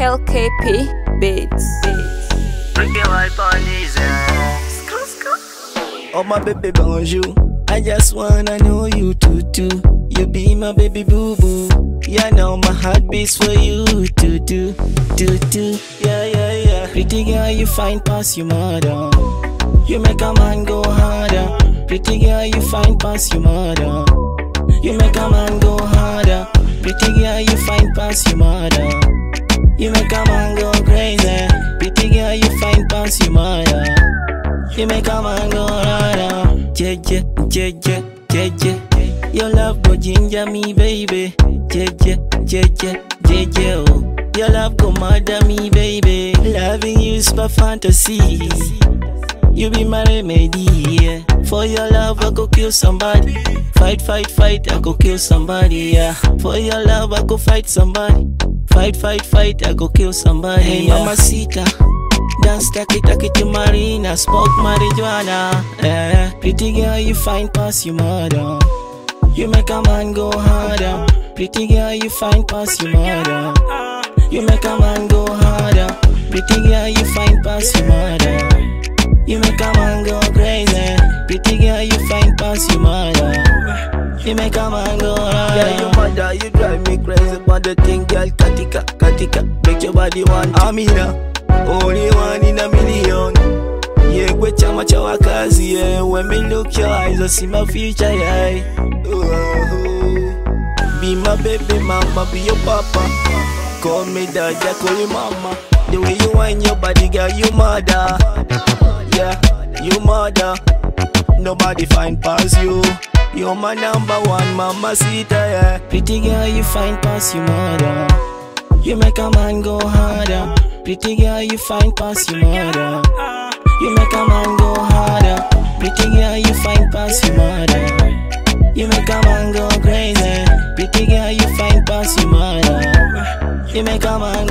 LKP Beats. Ricky wipe on his Oh my baby bonjour I just wanna know you too too You be my baby boo boo Yeah now my heart beats for you too too too too Yeah yeah yeah Pretty girl you fine past your mother You make a man go harder Pretty girl you fine past your mother You make a man go harder Pretty girl you fine past your mother You make a man go crazy Pretty girl you fine past your mother you make a man go harder. Jeje, jeje, jeje. Your love go ginger me, baby. Jeje, jeje, jeje. Oh, your love go murder me, baby. Loving you is my fantasy. You be my remedy. Yeah. For your love, I go kill somebody. Fight, fight, fight, I go kill somebody. Yeah. For your love, I go fight somebody. Fight, fight, fight, I go kill somebody. Hey, Yeah. mamacita. Dance taki taki to Marina, smoke marijuana. Eh, pretty girl, you fine past your mother. You make a man go harder. Pretty girl, you fine past your mother. You make a man go harder. Pretty girl, you fine past your mother. You make a man go crazy. Pretty girl, you fine past your mother. You make a man go harder. Yeah, you mother, you drive me crazy But the thing, girl, katika, katika Make your body want Amina, only one in a million Yeah, gwe chama cha wakazi yeah. When me look your eyes, I see my future yeah. Ooh. Be my baby mama, be your papa Call me dad, yeah, call you mama The way you wind your body, girl, you mother Yeah, you mother Nobody find past you You're my number one mama sita, yeah Pretty girl, you fine past your mother. You make a man go harder. Pretty girl, you fine past your mother. You make a man go harder. Pretty girl, you fine past your mother. You make a man go crazy. Pretty girl, you fine past your mother. You make a man